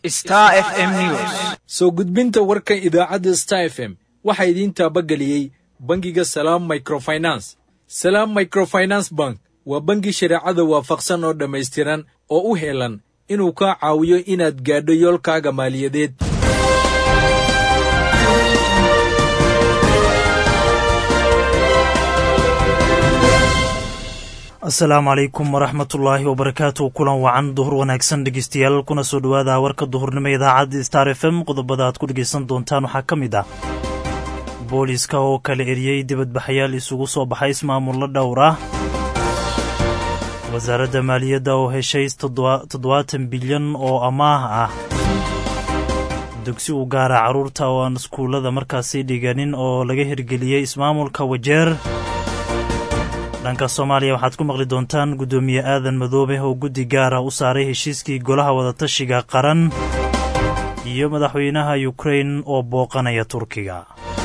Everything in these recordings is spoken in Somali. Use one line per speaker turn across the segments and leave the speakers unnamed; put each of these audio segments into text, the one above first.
Star FM News.
soo gudbinta warkan idaacadda star f m waxaa idiin taabageliyey bangiga salaam microfinance salaam microfinance bank waa bangi shareecada waafaqsan oo dhammaystiran oo u heelan inuu kaa caawiyo inaad gaadho yoolkaaga maaliyadeed
asalaamu calaykum waraxmatullaahi wabarakaatu kulan wacan duhur wanaagsan dhegeystayaal kuna soo dhowaada warka duhurnimo idaacadda star f m qodobada aad ku dhegeysan doontaan waxaa ka mid ah booliiska oo kala eriyey dibadbaxayaal isugu soo baxay ismaamulla dhowr ah wasaaradda maaliyadda oo heshay toddobaatan bilyan oo amaah ah dugsi u gaara carruurta oo aan iskuullada markaasi dhiganin oo laga hirgeliyey ismaamulka wajeer dhanka soomaaliya waxaad ku maqli doontaan guddoomiye aadan madoobe oo guddi gaara u saaray heshiiskii golaha wadatashiga qaran iyo madaxweynaha yukrain oo booqanaya turkiga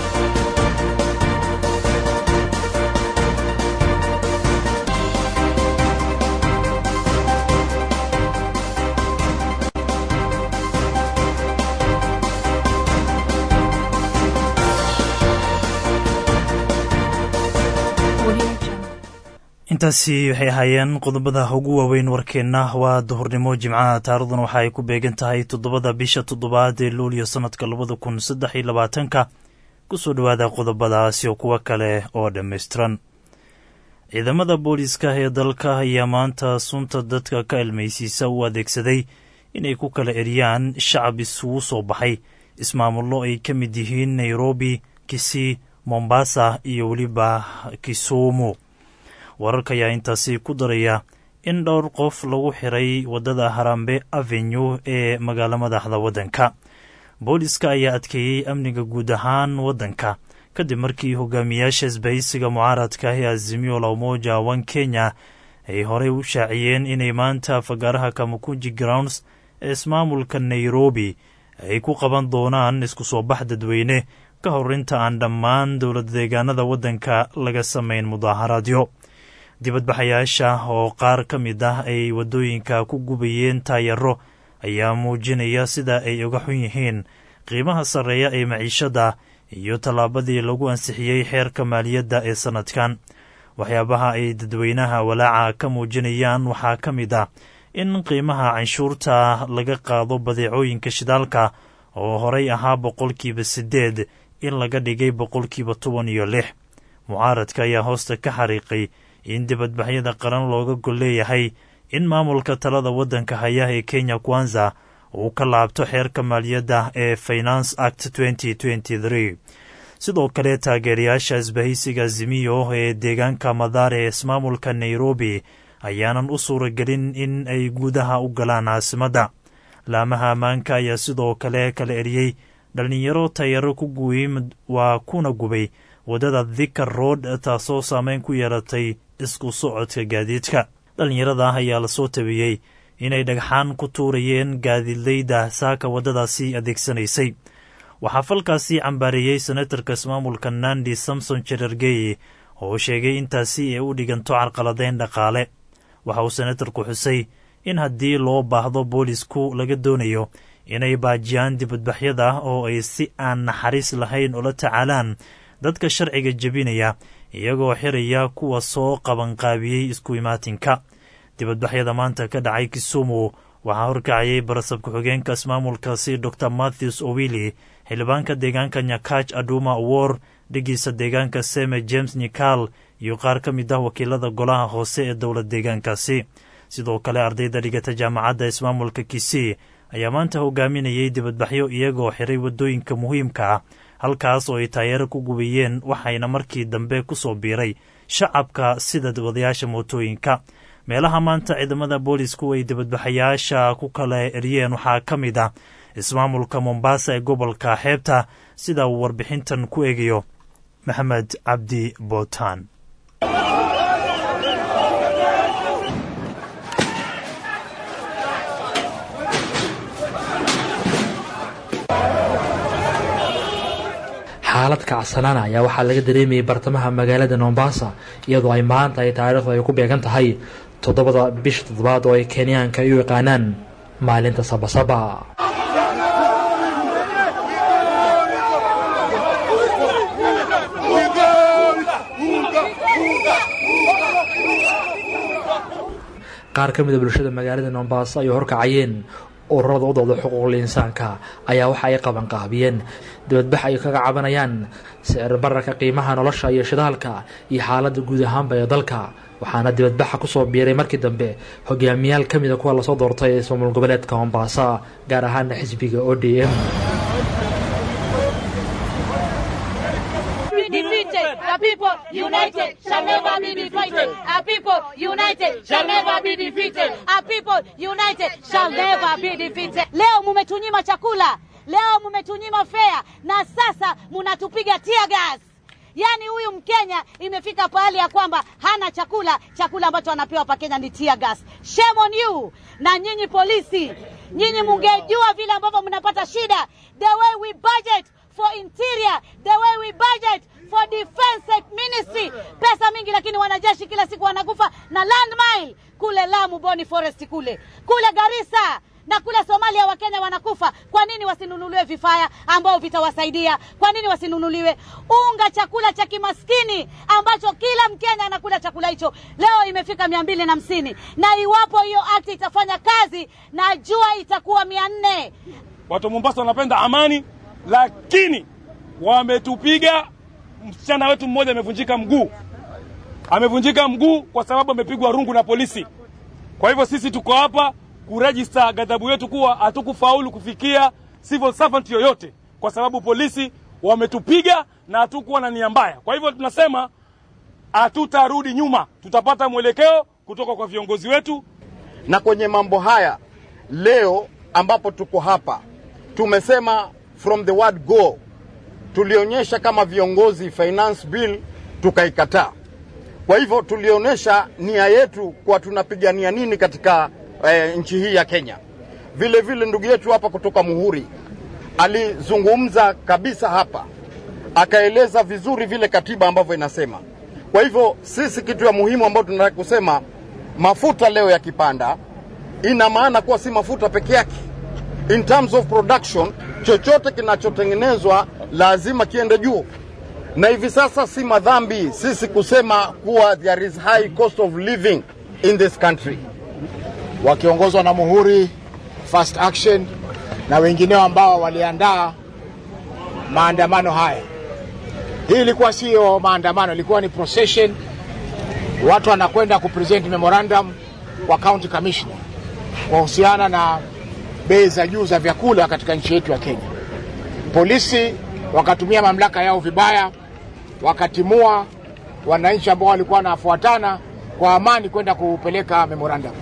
intaasi waxay ahaayeen qodobada ugu waaweyn warkeenna waa duhurnimo jimcaha taarikhdan waxa ay ku beegan tahay toddobada bisha toddobaad ee luuliyo sannadka labada kun saddex iyo labaatanka kusoo dhowaada qodobadaas iyo kuwo kale oo dhammaystiran ciidamada booliiska ee dalka ayaa maanta sunta dadka ka ilmaysiisa u adeegsaday inay ku kala eriyaan shacab isugu soo baxay ismaamullo ay ka mid yihiin nairobi kisii mombasa iyo weliba kisumu wararka ayaa intaasi ku daraya in dhowr qof lagu xiray waddada harambe avenue ee magaalo madaxda waddanka booliska ayaa adkeeyey amniga guud ahaan waddanka kadib markii hogaamiyaasha isbahaysiga mucaaradka ee azimio la umoja one kenya ay horey u shaaciyeen inay maanta fagaaraha kamakunji grounds ee ismaamulka nairobi ay ku qaban doonaan isku soo bax dadweyne ka hor inta aan dhammaan dowlad deegaanada waddanka laga samayn mudaaharaadyo dibadbaxayaasha oo qaar ka mid ah ay waddooyinka ku gubayeen taayaro ayaa muujinaya sida ay uga xun yihiin qiimaha sarreeya ee maciishadda iyo tallaabadii lagu ansixiyey xeerka maaliyadda ee sannadkan waxyaabaha ay dadweynaha walaaca ka muujinayaan waxaa ka mid ah in qiimaha canshuurta laga qaado badeecooyinka shidaalka oo horay ahaa boqolkiiba siddeed in laga dhigay boqolkiiba toban iyo lix mucaaradka ayaa hoosta ka xariiqay in dibadbaxyada qaran looga gol leeyahay in maamulka talada waddanka haya ee kenya kwanza uu ka laabto xeerka maaliyadda ee finance act sidoo kale taageerayaasha isbahaysiga zimiyo ee deegaanka madaare ee ismaamulka nairobi ayaanan u suuragelin in ay gudaha u galaan caasimadda laamaha ammaanka ayaa sidoo kale kala eriyey dhallinyaro tayaro ku guwey waa kuna gubay waddada thikar road taasoo saameyn ku yeelatay isku socodka gaadiidka dhallinyarada ah ayaa lasoo tabiyey inay dhagxaan ku tuurayeen gaadiidleyda saaka waddadaasi adeegsanaysay waxaa falkaasi cambaareeyey senatarka ismaamulka nandi samson jerargey oo sheegay intaasi ay u dhiganto carqaladeyn dhaqaale waxa uu senatarku xusay in haddii loo baahdo boolisku laga doonayo inay baajiyaan dibadbaxyada oo ay si aan naxariis lahayn ula tacaalaan dadka sharciga jebinaya iyagoo xiraya kuwa soo qabanqaabiyey isku imaatinka dibadbaxyada maanta ka dhacay kisumu waxaa horkacayay barasab ku-xigeenka ismaamulkaasi dor matthews owili xildhibaanka deegaanka nyakach aduma awor dhigiisa deegaanka seme james nikal iyo qaar ka mid ah wakiilada golaha hoose ee dowlad deegaankaasi sidoo kale ardayda dhigata jaamacadda ismaamulka kisii ayaa maanta hogaaminayay dibadbaxyo iyagoo xiray waddooyinka muhiimka ah halkaas oo ay taayeero ku gubayeen waxayna markii dambe ku soo biiray shacabka sida wadayaasha mootooyinka meelaha maanta ciidamada boolisku ay dibadbaxayaasha ku kala eryeen waxaa ka mid ah ismaamulka mombasa ee gobolka xeebta sida uu warbixintan ku eegayo maxamed cabdi bootaan
xaalad kacsanaan ayaa waxaa laga dareemayay bartamaha magaalada mombasa iyadoo ay maanta ay taariikhdu ay ku beegan tahay toddobada bisha toddobaad oo ay kenyaanka ay u yaqaanaan maalinta sabasaba qaar ka mid a bulshada magaalada mombaaso ay horkacayeen ururada u dooda xuquuqul insaanka ayaa waxa ay qabanqaabiyeen dibadbax ay kaga cabanayaan sicir bararka qiimaha nolosha iyo shidaalka iyo xaaladda guud ahaanba ee dalka waxaana dibadbaxa kusoo biiray markii dambe hogaamiyaal ka mida kuwa lasoo doortay ee soomul goboleedka mombasa gaar ahaana xisbiga o d m
defeated. The people united shall never be defeated. Our people united shall never be defeated. Our people united shall never be defeated. Leo mumetunyima chakula, leo mumetunyima fea, na sasa munatupiga tear gas. Yaani huyu Mkenya imefika pahali ya kwamba hana chakula, chakula ambacho anapewa pa Kenya ni tear gas. Shame on you! Na nyinyi polisi, nyinyi mungejua vile ambavyo mnapata shida. The way we budget for interior, the way we budget for defense ministry, pesa mingi, lakini wanajeshi kila siku wanakufa na landmine kule Lamu, Boni Forest kule kule Garissa na kule Somalia Wakenya wanakufa. Kwa nini wasinunuliwe vifaa ambao vitawasaidia? Kwa nini wasinunuliwe unga, chakula cha kimaskini ambacho kila Mkenya anakula chakula hicho? Leo imefika mia mbili na hamsini na iwapo hiyo act itafanya kazi, najua itakuwa mia nne.
Watu wa Mombasa wanapenda amani, lakini wametupiga. Msichana wetu mmoja amevunjika mguu, amevunjika mguu kwa sababu amepigwa rungu na polisi. Kwa hivyo sisi tuko hapa kurejista ghadhabu yetu kuwa hatukufaulu kufikia civil servant yoyote, kwa sababu polisi wametupiga na hatukuwa na nia mbaya. Kwa hivyo tunasema hatutarudi nyuma, tutapata mwelekeo kutoka kwa viongozi wetu.
Na kwenye mambo haya leo ambapo tuko hapa, tumesema from the word go, tulionyesha kama viongozi finance bill tukaikataa. Kwa hivyo tulionyesha nia yetu kwa tunapigania nini katika eh, nchi hii ya Kenya. Vile vile ndugu yetu hapa kutoka Muhuri alizungumza kabisa hapa, akaeleza vizuri vile katiba ambavyo inasema. Kwa hivyo sisi, kitu ya muhimu ambayo tunataka kusema, mafuta leo yakipanda, ina maana kuwa si mafuta peke yake. In terms of production, chochote kinachotengenezwa lazima kiende juu, na hivi sasa si madhambi sisi kusema kuwa there is high cost of living in this country
wakiongozwa na Muhuri, Fast Action na wengineo ambao waliandaa maandamano haya. Hii ilikuwa siyo maandamano, ilikuwa ni procession. Watu wanakwenda kupresent memorandum kwa county commissioner kuhusiana na bei za juu za vyakula katika nchi yetu ya Kenya. Polisi wakatumia mamlaka yao vibaya, wakatimua wananchi ambao walikuwa wanafuatana kwa amani kwenda kupeleka memorandum.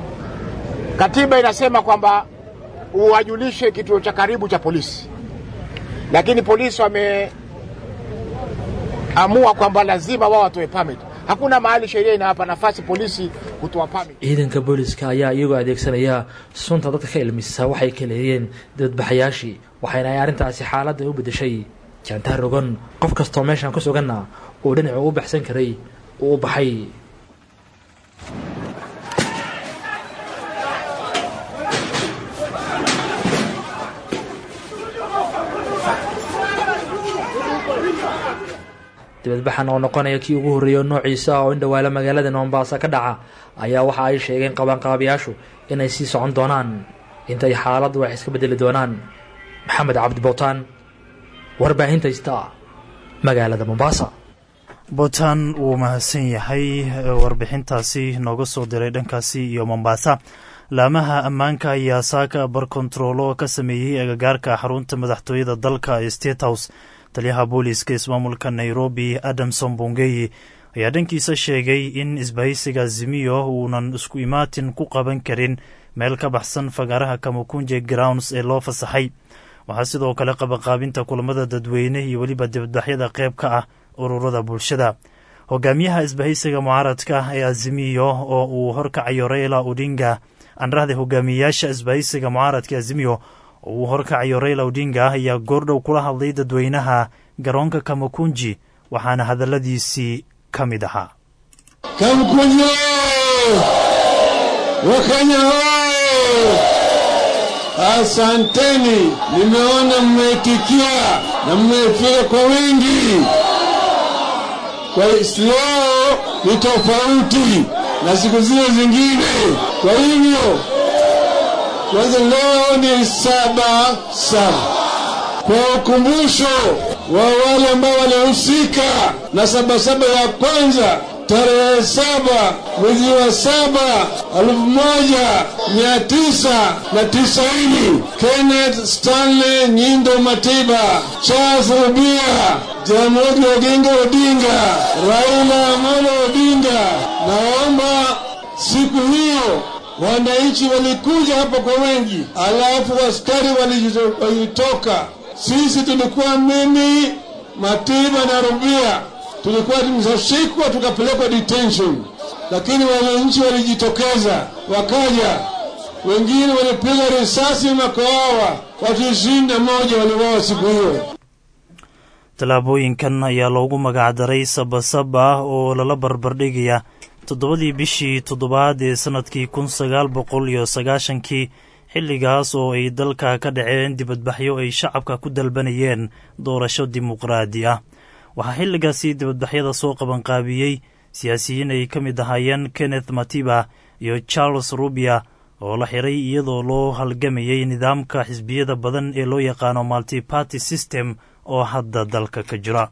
Katiba inasema kwamba uwajulishe kituo cha karibu cha polisi, lakini polisi wameamua kwamba lazima wao watoe permit. Hakuna mahali sheria inawapa nafasi polisi kutoa permit.
ciidanka booliska ayaa iyagoo adeegsanaya sunta dadka ka ilmisa waxay kaleeyeen dibadbaxayaashii waxayna ay arrintaasi xaaladda u beddeshay jaantaar rogan qof kastoo meeshan ku suganna uu dhinacu u baxsan karay uu u baxay dibadbaxan oo noqonaya kii ugu horreeya noociisa oo in dhawaala magaalada mombasa ka dhaca ayaa waxa ay sheegeen qabanqaabayaashu inay sii socon doonaan intay xaaladdu wax iska bedeli doonaan maxamed cabdi bowtaan warbaahinta ista magaalada mombasa
bootaan wuu mahadsan yahay warbixintaasi nooga soo diray dhankaasi iyo mombasa laamaha ammaanka ayaa saaka barkontaroolo ka sameeyey agagaarka xarunta madaxtooyada dalka ee state house taliyaha booliiska ismaamulka nairobi adamson bongeyi ayaa dhankiisa sheegay in isbahaysiga zimiyo uunan isku imaatin ku qaban karin meel ka baxsan fagaaraha kamakunje grounds ee loo fasaxay waxaa sidoo kale qabanqaabinta kulamada dadweyne iyo weliba dibadbaxyada qayb ka ah ururada bulshada hogaamiyaha isbahaysiga mucaaradka ee azimiyo oo uu horkacayo raila odinga anrahda hogaamiyeyaasha isbahaysiga mucaaradka azimiyo oo uu horkacayo raila odinga ayaa goordhow kula hadlay dadweynaha garoonka kamakunji waxaana hadalladiisii ka mid ahaa
Kamkunji Wakenya hoi! Asanteni, nimeona mmeitikia na mmefika kwa wingi. Kwa leo ni tofauti na siku zile zingine. Kwa hivyo kwanza, leo ni saba saba kwa ukumbusho wa wale ambao walihusika na sabasaba ya kwanza tarehe saba mwezi wa saba elfu moja mia tisa na tisaini Kenneth Stanley Nyindo Matiba, Charles Rubia, Jaramogi Oginga Odinga, Raila Amolo Odinga. Naomba siku hiyo wananchi walikuja hapa kwa wengi, alafu askari walitoka. Sisi tulikuwa mimi, Matiba na Rubia tulikuwa tumeshashikwa tukapelekwa detention, lakini wananchi walijitokeza wakaja, wengine walipiga risasi makaawa, watu ishirini na moja waliwawa siku hiyo.
tallaabooyinkan ayaa loogu magacdaray sabasaba oo lala barbardhigaya toddobadii bishii toddobaad ee sannadkii kun sagaal boqol iyo sagaashankii xilligaas oo ay dalka ka dhaceen dibadbaxyo ay shacabka ku dalbanayeen doorasho dimuqraadi ah waxaa xilligaasi dibadbaxyada soo qabanqaabiyey siyaasiyiin ay ka mid ahaayeen kenneth matiba iyo charles rubia oo la xiray iyadoo loo halgamayay nidaamka xisbiyada badan ee loo yaqaano multiparty system oo hadda dalka ka jira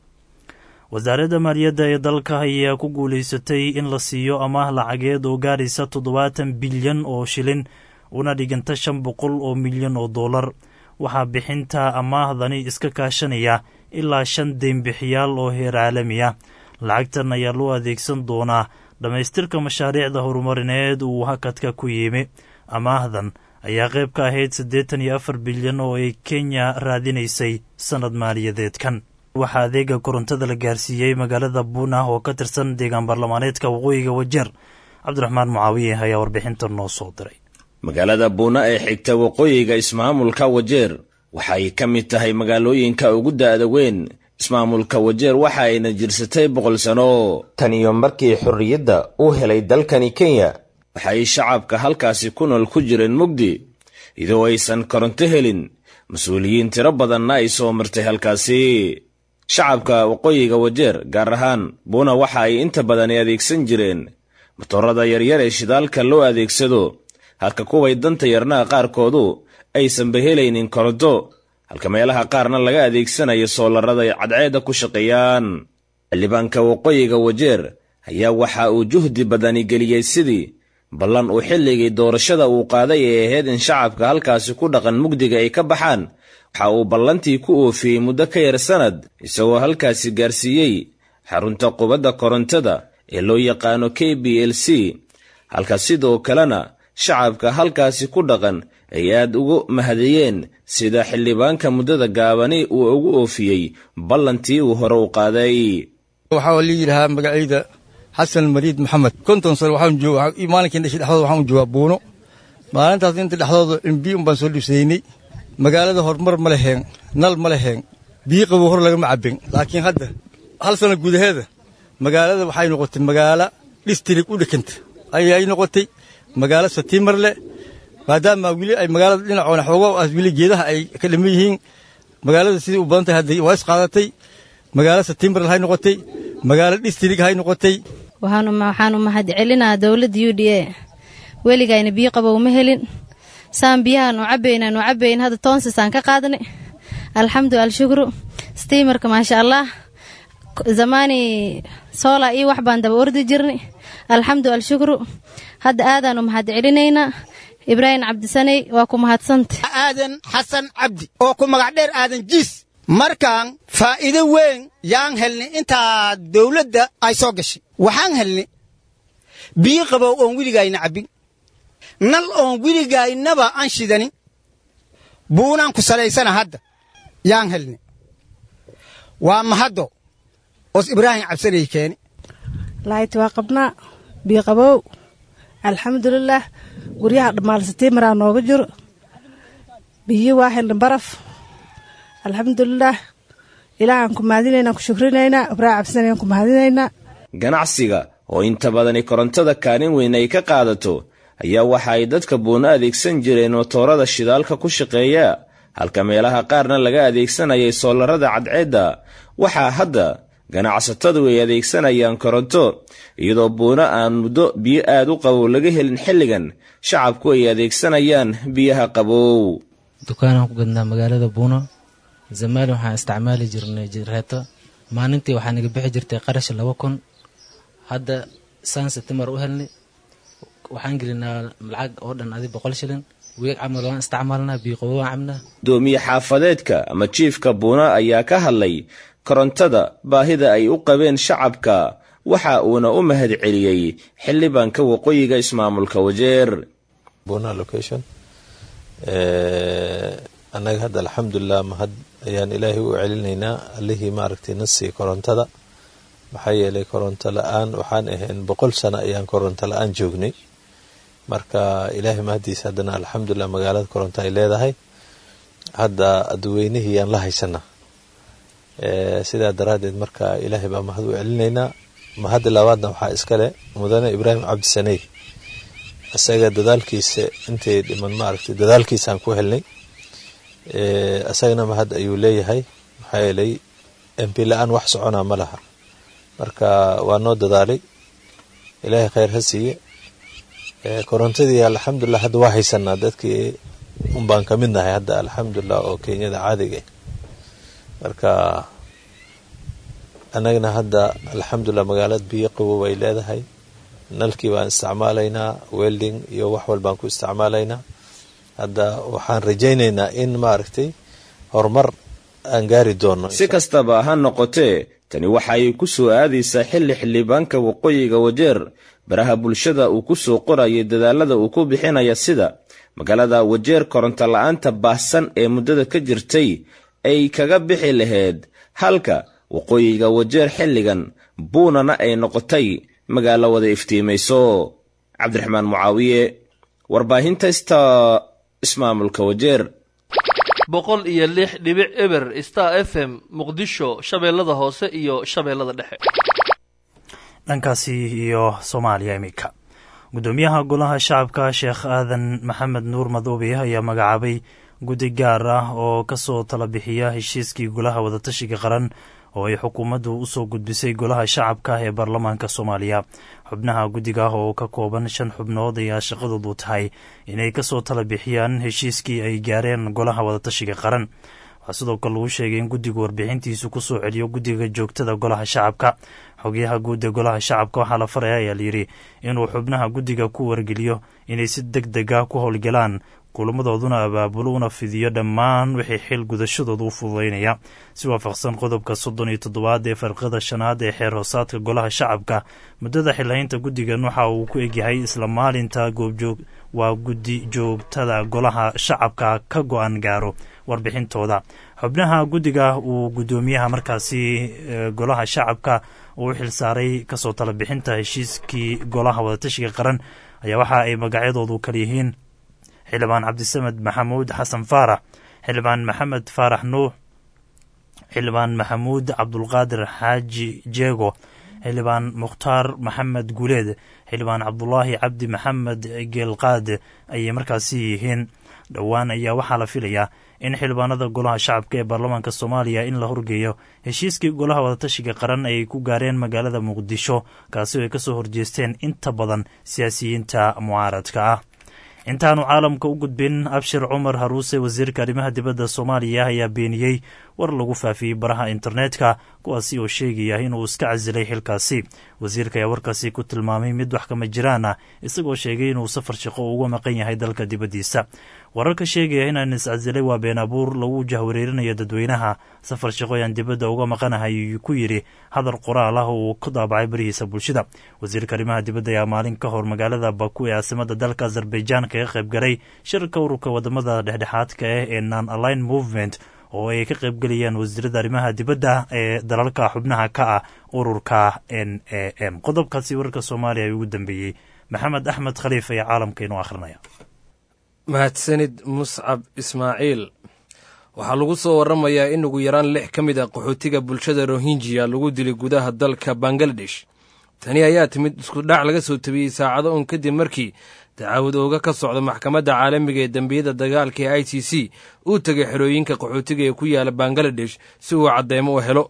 wasaaradda maaliyadda ee dalka ayaa ku guulaysatay in la siiyo amaah lacageed oo gaadhaysa toddobaatan bilyan oo shilin una dhiganta shan boqol oo milyan oo dollar waxaa bixinta amaahdani iska kaashanaya ilaa shan deynbixiyaal oo heer caalami ah lacagtan ayaa loo adeegsan doonaa dhammaystirka mashaariicda horumarineed uu hakadka ku yimi amaahdan ayaa qayb ka ahayd siddeetan iyo afar bilyan oo ay kenya raadinaysay sannad maaliyadeedkan waxaa adeega korontada la gaarsiiyey magaalada buuna oo ka tirsan deegaan baarlamaaneedka waqooyiga wajeer cabdiraxmaan mucaawiye ayaa warbixinta noo soo diray
magaalada buuna ee xigta waqooyiga ismaamulka wajeer waxay ka mid tahay magaalooyinka ugu da'da weyn ismaamulka wajeer waxa ayna jirsatay boqol sano tan iyo markii xorriyadda uu helay dalkani kenya waxay shacabka halkaasi ku nool ku jireen mugdi idoo aysan koronto helin mas-uuliyiin tiro badanna ay soo martay halkaasi shacabka waqooyiga wajeer gaar ahaan buuna waxa ay inta badani adeegsan jireen matoorada yaryar ee shidaalka loo adeegsado halka kuway danta yarnaha qaarkoodu aysanba helaynin koronto halka meelaha qaarna laga adeegsanayo soolarada ay cadceedda ku shaqeeyaan xildhibaanka waqooyiga wajeer ayaa waxa uu juhdi badani geliyey sidii ballan uu xilligii doorashada uu qaaday ee ahayd in shacabka halkaasi ku dhaqan mugdiga ay ka baxaan waxa uu ballantii ku oofiyey muddo ka yar sannad isagoo halkaasi gaarsiiyey xarunta qubadda korontada ee loo yaqaano k b l c halka sidoo kalena shacabka halkaasi ku dhaqan ay aad ugu mahadiyeen sida xildhibaanka muddada gaabani uu ugu oofiyey ballantii uu hore u qaaday
waxaa la yidhahaa magacayda xasan mariid maxamed konton sano waxaan jooga maalinkii dhashay dhexdooda waxaan joogaa buuno maalintaas inta dhexdooda imbi un baan soo dhibsaynay magaalada horumar ma leheen nal ma leheen biyo qabow hor lagama cabbin laakiin hadda hal sano gudaheeda magaalada waxay noqotay magaalo dhistirig u dhekanta ayay noqotay magaalo satiimar leh maadaama weli ay magaalada dhinacoona xoogo aas weli geedaha ay ka dhiman yihiin magaalada sidii u badan tahay hadda waa is qaadatay magaalo satiimar hay noqotay magaalo dhistirig hay noqotay
waxaanu mahad celinaa dowladda u d a weligayna biyo qabow ma helin saan biyahaan u cabaynaan u cabayn hadda toonsasaan ka qaadnay alxamdu alshukru stiimarka maasha allah zamaani soola iyo wax baan daba ordi jirnay alxamdu alshukru hadda aadaanu mahad celinaynaa ibraahim cabdisaney waa ku mahadsanta
aadan xasan cabdi oo ku magac dheer aadan jiis markaan faa'iido weyn yaan helnay intaa dawladda ay soo gashay waxaan helnay biyo qabow oon weligayna cabbin nal oon weligaynaba aan shidanin buunaan ku salaysana hadda yaan helnay waa mahaddo oos ibraahim cabsanay keeni
laayt waa qabnaa biyo qabow alxamdulilaah guryaha dhammaalsatiimaraa nooga jiro biyo waa helna baraf alxamdulilaah ilaahaan ku mahadinaynaa ku shukrinaynaa ibraahim cabsanayaan ku mahadinaynaa
ganacsiga oo inta badani korontada kaalin weyn ay ka qaadato ayaa waxa ay dadka buuno adeegsan jireen motoorada shidaalka ku shaqeeya halka meelaha qaarna laga adeegsanayay soolarada cadceedda waxaa hadda ganacsatadu ay adeegsanayaan koronto iyadoo buuno aan muddo biyo aad u qabow laga helin xilligan shacabku ay adeegsanayaan biyaha qabow
dukaanaan ku gadnaa magaalada buuno zamaali waxaan isticmaali jirnay jireeto maalintii waxaa naga bixi jirtay qarash laba kun hadda saan septembar u helnay waxaan gelinaa lacag oo dhan adi boqol shilin weeg camal waan isticmaalnaa biiqobo waan cabnaa
gudoomiye xaafadeedka ama jiifka buuna ayaa ka hadlay korontada baahida ay u qabeen shacabka waxa uuna u mahad celiyey xildhibaanka waqooyiga ismaamulka wajeer
annaga hadda alxamdulilah mahad ayaan ilaahay u celinaynaa allihii maaragtay nasii korontada maxaa yeelay koronto la-aan waxaan ahayn boqol sano ayaan koronto la-aan joognay marka ilaahay mahadiisa haddana alxamdulilah magaalada koronto ay leedahay hadda aduweynihii yaan la haysanaa sidaa daraaddeed marka ilaahay baa mahad u celinaynaa mahadda labaadna waxaa iskale mudane ibraahim cabdisaney isaga dadaalkiisa intay dhiman maaragtay dadaalkiisaan ku helnay isagana mahad ayuu leeyahay maxaa yeelay mp la-aan wax soconaa ma laha marka waa noo dadaalay ilaahay khayr ha siiye korontadii alxamdulilah hadda waa haysanaa dadkii unbaan ka mid nahay hadda alxamdulilah oo kenyada caadiga marka annagana hadda alxamdulilah magaalada biyo qabow ay leedahay nalkii baan isticmaalaynaa welding iyo wax walbaan ku isticmaalaynaa hadda waxaan rajaynaynaa in maaragtay horumar aan gaari doono
si kastaba ha noqotee tani waxa ay ku soo aadaysaa xilli xildhibaanka waqooyiga wajeer baraha bulshada uu ku soo qorayay dadaalada uu ku bixinaya sida magaalada wajeer koronto la-aanta baahsan ee muddada ka jirtay ay kaga bixi lahayd halka waqooyiga wajeer xilligan buunana ay noqotay magaalo wada iftiimayso cabdiraxmaan mucaawiye warbaahinta sta ismaamulka wajeer
boqol iyo lix dhibic eber star f m muqdisho shabeellada hoose iyo shabeellada dhexe
dhankaasi iyo soomaaliya iminka guddoomiyaha golaha shacabka sheekh aadan maxamed nuur madoobe ayaa magacaabay guddi gaar ah oo ka soo tala bixiya heshiiskii golaha wadatashiga qaran oo ay xukuumaddu u soo gudbisay golaha shacabka ee baarlamaanka soomaaliya xubnaha guddiga oo ka kooban shan xubnood ayaa shaqadoodu tahay inay ka soo tala bixiyaan heshiiskii ay gaareen golaha wadatashiga qaran waxaa sidoo kale lagu sheegay in guddigu warbixintiisu ku soo celiyo guddiga joogtada golaha shacabka xogayaha guud ee golaha shacabka waxaa la faraya ayaa layidhi inuu xubnaha guddiga ku wargeliyo inay si deg dega ku howlgalaan kulamadooduna abaabulo una fidiyo dhammaan wixii xil gudashadooda u fududaynaya si waafaqsan qodobka soddon iyo toddobaad ee farqada shanaad ee xeer hoosaadka golaha shacabka muddada xilhaynta guddigan waxa uu ku egyahay isla maalinta goobjoog waa guddi joogtada golaha shacabka ka go-an gaaro warbixintooda xubnaha guddiga uu guddoomiyaha markaasi golaha shacabka uu u xilsaaray kasoo tala bixinta heshiiskii golaha wadatashiga qaran ayaa waxa ay magacyadoodu kala yihiin xildhibaan cabdisamed maxamuud xasan faarax xildhibaan maxamed faarax nuux xildhibaan maxamuud cabdulqaadir xaaji jeego xildhibaan mukhtaar maxamed guuleed xildhibaan cabdulaahi cabdi maxamed geelqaad ayay markaasi yihiin dhowaan ayaa waxaa la filayaa in xildhibaanada golaha shacabka ee baarlamaanka soomaaliya in la horgeeyo heshiiskii golaha wadatashiga qaran ay ku gaareen magaalada muqdisho kaasi oo ay kasoo horjeesteen inta badan siyaasiyiinta mucaaradka ah intaanu caalamka u gudbin abshir cumar haruuse wasiirka arrimaha dibadda soomaaliya ayaa beeniyey war lagu faafiyey baraha internetka kuwaasi oo sheegaya inuu iska casilay xilkaasi wasiirka ayaa warkaasi ku tilmaamay mid wax kama jiraan ah isagoo sheegay inuu safar shaqo uga maqan yahay dalka dibaddiisa wararka sheegaya inaan iscasilay waa been abuur lagu jahwareerinayo dadweynaha safar shaqo ayaan dibadda uga maqanahay ayuu ku yidhi hadal qoraal ah uu ku daabacay barihiisa bulshada wasiirka arrimaha dibadda ayaa maalin ka hor magaalada baku ee caasimada dalka azerbaijan kaga qayb galay shirka ururka wadamada dhexdhexaadka ah ee non aline movement oo ay ka qaybgelayaan wasiirada arrimaha dibadda ee dalalka xubnaha ka ah ururka n a m qodobkaasi wararka soomaaliya ugu dambeeyey maxamed axmed khaliif ayaa caalamka inoo akhrinaya
mahadsanid muscab ismaaciil waxaa lagu soo waramayaa in ugu yaraan lix ka mid a qaxootiga bulshada rohinjiya lagu dilay gudaha dalka bangaladesh tani ayaa timid iskudhac laga soo tabiyey saacado un kadib markii dacaawad ooga ka socda maxkamadda caalamiga ee dembiyada dagaalka ee i c c uu tegay xerooyinka qaxootiga ee ku yaala bangaladesh si uu cadeymo u helo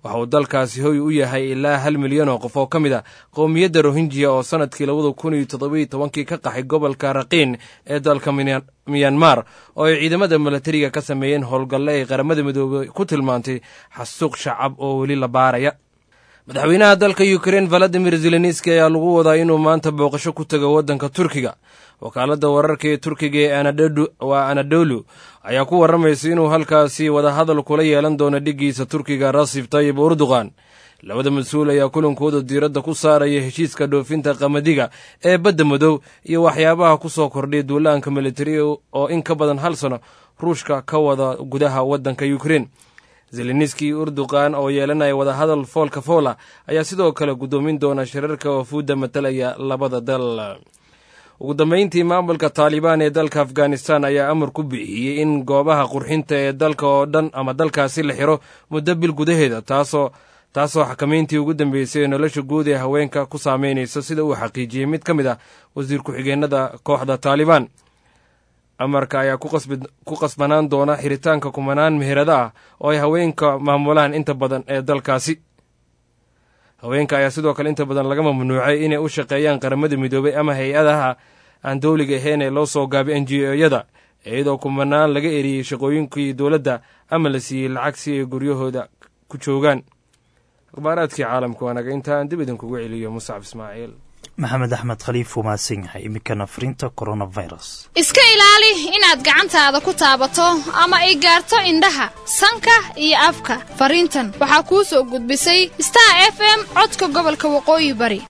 waxa uu dalkaasi hoy u yahay ilaa hal milyan oo qof oo ka mid a qowmiyadda rohinjiya oo sannadkii labada kun iyo toddobiyo tobankii ka qaxay gobolka raqiin ee dalka miyanmar oo ay ciidamada milatariga ka sameeyeen howlgalle ay qaramada midoobey ku tilmaantay xasuuq shacab oo weli la baaraya madaxweynaha dalka ukrein valadimir zelenski ayaa lagu wadaa inuu maanta booqasho ku tago waddanka turkiga wakaaladda wararka ee turkiga ee waa anadolu ayaa ku warramaysa inuu halkaasi wadahadal kula yeelan doono dhiggiisa turkiga rasif tayib urduqan labada mas-uul ayaa kulankooda diiradda ku saaraya heshiiska dhoofinta qamadiga ee badda madow iyo waxyaabaha ku soo kordhay duulaanka militari oo in ka badan hal sano ruushka ka wada gudaha waddanka ukrein zeleniski urduqan oo yeelanaya wadahadal foolka foola ayaa sidoo kale guddoomin doona shirarka wafuudda matalaya labada dal ugu dambayntii maamulka taalibaan ee dalka afghanistan ayaa amar ku bixiyey in goobaha qurxinta ee dalka oo dhan ama dalkaasi la xiro muddo bil gudaheeda taasoo taasoo xakamayntii ugu dambeysay ee nolosha guud ee haweenka ku saameynaysa sida uu xaqiijiyey mid ka mid ah wasiir ku-xigeenada kooxda taalibaan amarka ayaa ku qasbanaan doona xiritaanka kumanaan meherada ah oo ay haweenka maamulaan inta badan ee dalkaasi haweenka ayaa sidoo kale inta badan laga mamnuucay inay u shaqeeyaan qaramada midoobay ama hay-adaha aan dowliga ahayn ee loo soo gaabay n g o-yada iyadoo kumanaan laga eriyey shaqooyinkii dowladda ama la siiyey lacag si ay guryahooda ku joogaan akhbaaraadkii caalamka waanaga intaan dib idinkugu celiyo muscab ismaaciil
maxamed axmed khaliif wuu mahadsan yahay iminkana fariinta coronavirus
iska ilaali inaad gacantaada ku taabato ama ay gaarto indhaha sanka iyo afka fariintan waxaa kuu soo gudbisay star f m codka gobolka waqooyi bari